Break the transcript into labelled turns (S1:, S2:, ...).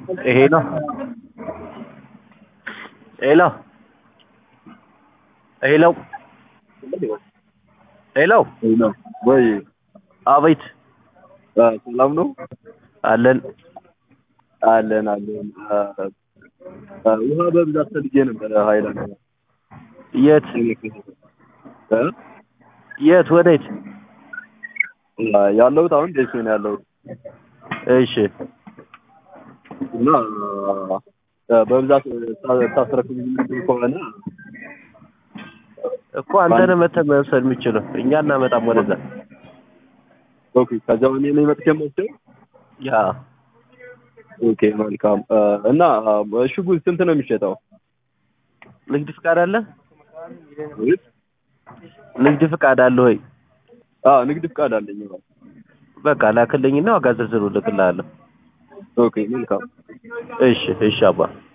S1: ይሄ ነው ሄሎ ሄሎ ሄሎ
S2: ሄሎ ወይ
S1: አቤት
S2: አ፣ ሰላም ነው
S1: አለን
S2: አለን አለን አ፣ አ፣ ውሃ በብዛት ፈልጌ ነበረ ሀይላንድ
S1: የት
S2: እ?
S1: የት ወዴት
S2: አ፣ ያለሁት አሁን ደሴ ነው ያለሁት
S1: እሺ
S2: እና አ፣ በብዛት ታ- ታስረክብ ከሆነ
S1: እኮ አንተ ነህ መተህ መውሰድ የምችለው እኛ እናመጣም ወደዛ
S2: ኦኬ ከዚያው እኔ ነኝ መጥቼ የምወስደው
S1: ያ
S2: ኦኬ መልካም አ፣ እና አ፣ ሽጉጥ ስንት ነው የሚሸጠው
S1: ንግድ ፍቃድ አለ
S2: ወይስ
S1: ንግድ ፍቃድ አለ ወይ
S2: አ ንግድ ፍቃድ አለኝ
S1: በቃ ላክልኝና ዋጋ ዝርዝሩ ልክልሃለሁ
S2: ኦኬ መልካም
S1: እሺ እሺ አባ